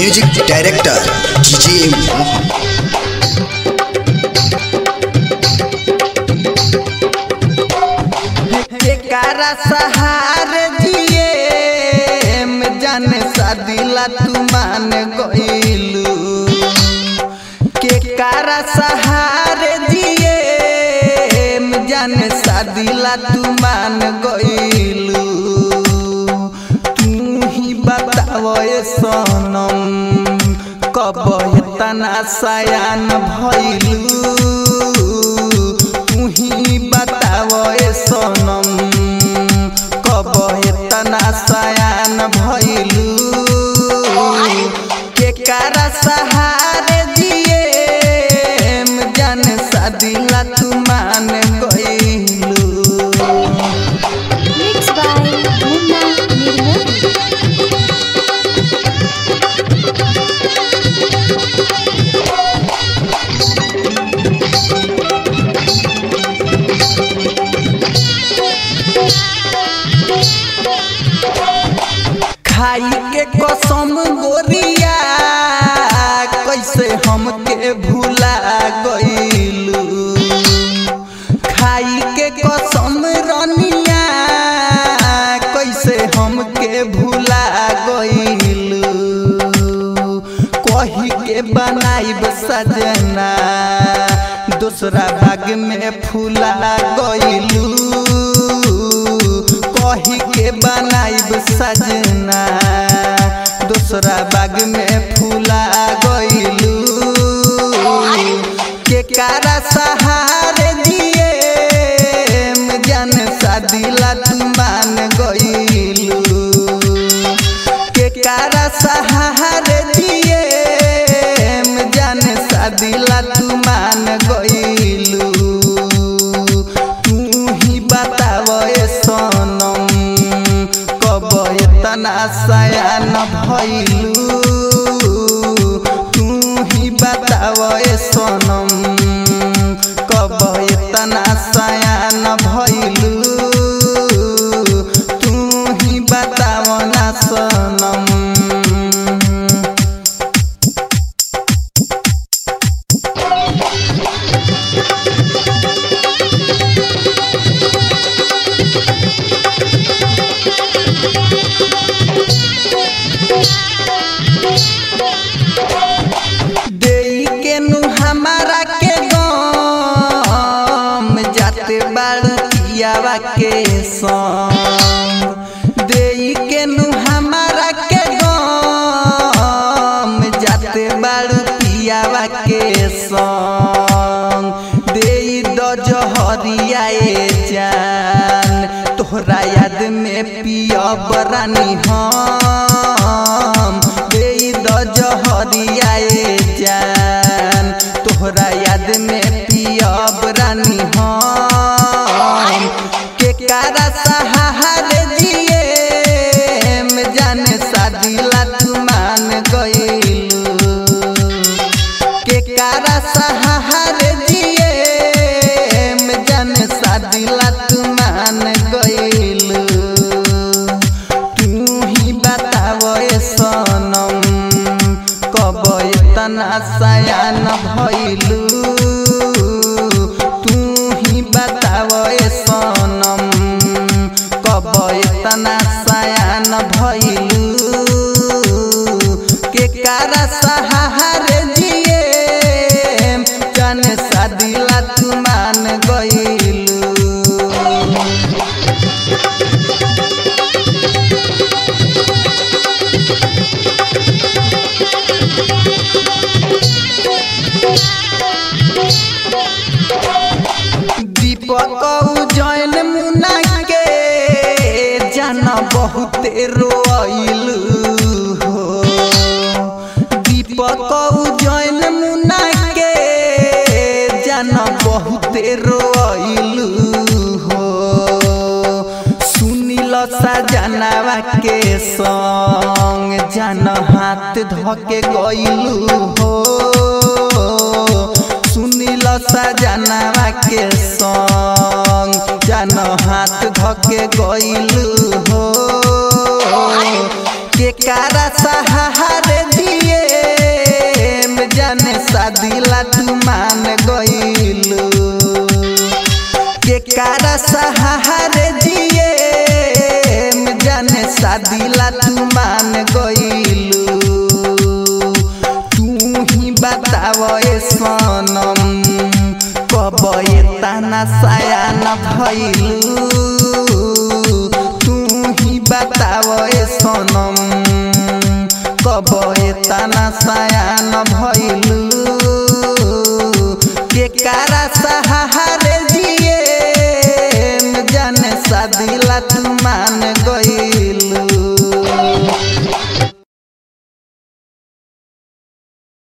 Music director DJ Mohan केकारा सहार जिए में जाने सादिला तू मान गइलू केकारा सहार जिए में जाने सादिला तू मान गइलू तू ही बताव ए सनम कब तना सयान भइलू तू ही बताव ए सनम कब तना सयान भइलू केकारा सहारे जिए में जान सादिला तू मान गइलू Mixed by Munna Nirmol. खाई के कसम गोरिया कैसे हमके भूला गइलू खाई के कसम रनिया कैसे हमके भूला गइलू कही के बनाइब सजना दूसरा भाग में फूला गइलू कही के बनाइब सजना दूसरा बाग में फूला गइलू के कारा सहारे जिए में जान सादिला तू मान गइलू के कारा सहारे जिए में जान सादिला तू मान गइलू तू ही बताव ए सनम कब तना सयान भइलू तू ही बताव ए सनम कब तना सयान भइलू तू ही बताव ना सनम देई के नु हमारा के गम जाते बाड़ू पियावा के संग देई के नु हमारा के गम जाते बाड़ू पियावा के संग देई द जहरिया ए जान तोहरा याद में पिया बरानी हम देई द जहरिया ए जान तोहरा याद में पिया बरानी हम के कारा सहारे जिए में जाने सादिला तू मान गइलू के कारा सहारे जिए में जान सादिला तू मान गइलू तू ही बताव ए सनम कब तना सयान भइलू तू ही बताव ए सनम कब तना सयान भइलू के कारा सहारे जिए जान सादिला तू मान गइलू दीपक उजैन मुना के जान बहुते रोइल हो दीपक उजैन मुना के जान बहुते रोइल हो सुनिल सजनावा के संग जान हाथ धके गइलू हो सुनिल सजनावा के संग जान हाथ धके गइलू हो के कारा सहारे दिए शादिला तू मान गइलू के कारा सहारे जिए जाने शादिला तू मान गइलू तू ही बताव ए सनम कब ये ताना सायान भइलू तू ही बताव ए सनम कब ये ताना सायान भइलू के कारा सहारे जिए जाने शादिला तू मान